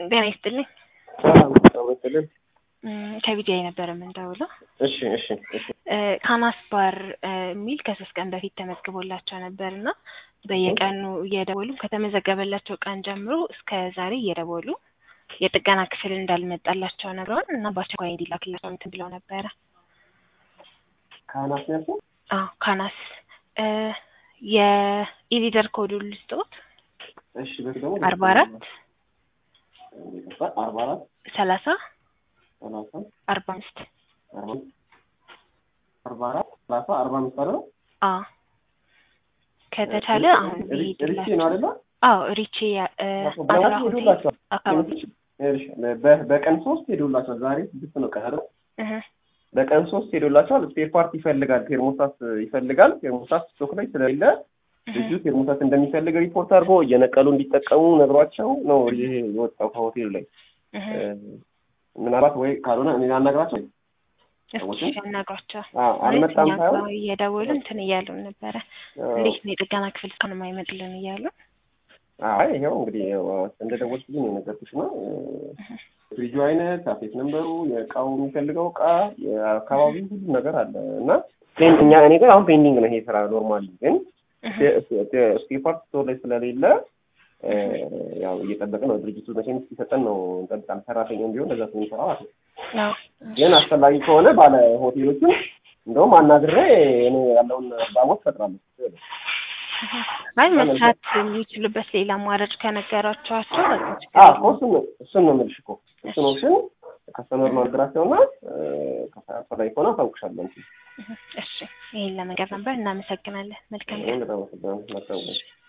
ጤና ይስጥልኝ። ሰላም ተመስገን። ከቢዲአይ ነበር የምንደውለው። እሺ እሺ እሺ ካናስ ባር የሚል ከሶስት ቀን በፊት ተመዝግቦላቸው ነበር እና በየቀኑ እየደወሉ ከተመዘገበላቸው ቀን ጀምሮ እስከ ዛሬ እየደወሉ የጥገና ክፍል እንዳልመጣላቸው ነግረውን እና በአስቸኳይ እንዲላክላቸው እንትን ብለው ነበረ። ካህናት ነው ያልከው? አዎ ካናስ የኢሊደር ኮዱ ልስጦት እሺ በዚህ ደግሞ አርባ አራት አርባ አራት ሰላሳ ሰላሳ አርባ አምስት አርባ አምስት አርባ አራት ሰላሳ አርባ አምስት አይደል? አዎ ከተቻለ አሁን ሪቼ ነው ይሄድላቸው። አይደለ? አዎ ሪቼ አስራ በቀን ሆቴል ሄዱላቸዋል። አካባቢ እሺ፣ በ- በቀን ሶስት ሄዱላቸዋል። ዛሬ ስድስት ነው ቀን አይደል? እህ፣ በቀን ሶስት ሄዶላቸዋል። ስፔር ፓርት ይፈልጋል፣ ቴርሞስታት ይፈልጋል። ቴርሞስታት ስቶክ ላይ ስለሌለ እህ፣ ልጁ ቴርሞስታት እንደሚፈልግ ሪፖርት አድርጎ እየነቀሉ እንዲጠቀሙ ነግሯቸው ነው ይሄ የወጣው ከሆቴሉ ላይ። እህ። ምናልባት ወይ ካልሆነ እኔ ላናግራቸው እስኪ ያናግሯቸው። አ- አልመጣም እኛ ሳይሆን ጋር እየደወሉ እንትን እያሉን ነበረ። እንዴት ነው የጥገና ክፍል እስካሁን የማይመጡልን እያሉ አይ ይኸው እንግዲህ ያው እንደደወልኩልኝ ነው የነገርኩሽ ነው። ፍሪጁ አይነት፣ አፌት ነንበሩ፣ የእቃው የሚፈልገው እቃ፣ የአካባቢው ሁሉ ነገር አለ እና ፔን- እኛ እኔ ጋር አሁን ፔንዲንግ ነው ይሄ ስራ ኖርማሊ ግን እህ፣ ስፔር ፓርት ስቶር ላይ ስለሌለ እ፣ ያው እየጠበቅን ነው። ድርጅቱ መቼም እስኪሰጠን ነው እንጠብቃለን። ሰራተኛም ቢሆን ለዛ የሚሰራ ማለት ነው። አዎ። ግን አስፈላጊ ከሆነ ባለ ሆቴሎችን እንደውም አናግሬ እኔ ያለውን ባቦት ፈጥራለሁ። አይ መስራት የሚችሉበት ሌላ አማራጭ ከነገራቸዋቸው በቃ ችግር አዎ የለውም። እሱን ነው እሱን ነው የምልሽ እኮ እሱን ኦፕሽን ከስተመር ማናገራቸውና አስፈላጊ ከሆነ አሳውቅሻለሁ። እሺ ይሄን ለመንገር ነበር። እናመሰግናለን። መልካም ቀን። በጣም አመሰግናለሁ። መልካም ቀን።